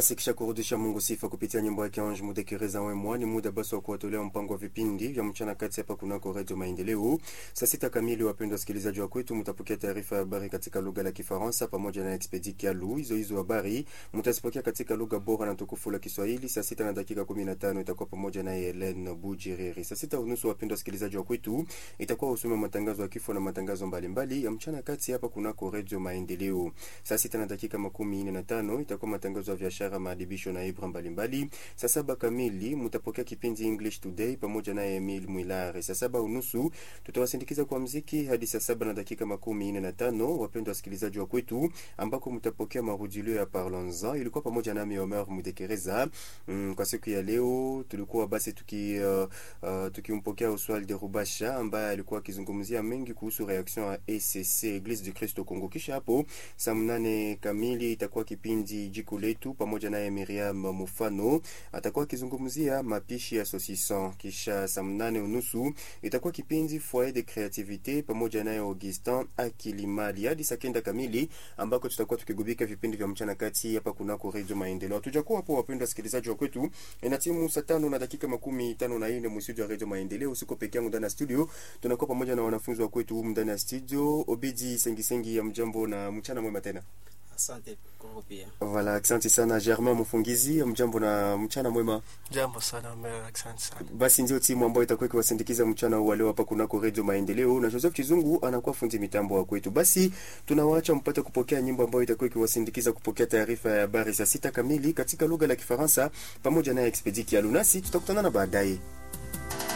Basi kisha kurudisha Mungu sifa kupitia nyimbo yake Ange Mudekereza Wemwa, ni muda basi wa kuwatolea mpango wa vipindi vya mchana kati hapa kunako Radio Maendeleo. Saa sita kamili, wapendwa wasikilizaji wa kwetu, mtapokea taarifa ya habari katika lugha la Kifaransa pamoja na Expedi Kialu. Hizo hizo habari mtazipokea katika lugha bora na tukufu la Kiswahili. Saa sita na dakika 15 itakuwa pamoja na Helen Bujiriri. Saa sita unusu, wapendwa wasikilizaji wa kwetu, itakuwa usome matangazo ya kifo na matangazo mbalimbali ya mchana kati hapa kunako Radio Maendeleo. Saa sita na dakika makumi nne na tano itakuwa matangazo ya biashara, maadibisho na ibra mbalimbali. Saa saba kamili mtapokea kipindi English Today pamoja na Emil Mwilare. Saa saba unusu tutawasindikiza kwa mziki hadi saa saba na dakika makumi nne na tano wapendwa wasikilizaji wa kwetu, ambako mtapokea marudilio ya Parlons-en. Ilikuwa pamoja nami Omer Mudekereza. Mm, kwa siku ya leo tulikuwa basi tuki uh, uh, tukimpokea Oswald de Rubasha ambaye alikuwa akizungumzia mengi kuhusu reaction ya ECC Eglise du Christ au Congo. Kisha hapo saa mnane kamili itakuwa kipindi jiko letu pamoja naye Miriam Mufano atakuwa akizungumzia mapishi ya saucisson. Kisha saa mnane unusu itakuwa kipindi foyer de creativite pamoja naye Augustin Akilimali hadi saa kenda kamili ambako tutakuwa tukigubika vipindi vya mchana kati hapa kunako Radio Maendeleo. Hatujakuwa hapo, wapendwa wasikilizaji wa kwetu, ina timu saa tano na dakika makumi tano na nne mstudio ya Radio Maendeleo. Usiko peke yangu ndani ya studio, tunakuwa pamoja na wanafunzi wa kwetu humu ndani ya studio. Obedi Sengisengi ya mjambo na mchana mwema tena. Asante Kongo pia. Voilà, asante sana Germain Mfungizi, mjambo na mchana mwema. Jambo sana mera, asante sana. Basi ndio timu ambayo itakuwa ikiwasindikiza mchana huu wa leo hapa kunako Radio Maendeleo, na Joseph Chizungu anakuwa fundi mitambo wa kwetu. Basi tunawaacha mpate kupokea nyimbo ambayo itakuwa ikiwasindikiza kupokea taarifa ya habari saa sita kamili katika lugha la Kifaransa pamoja na Expedi Kialu, nasi tutakutana na baadaye.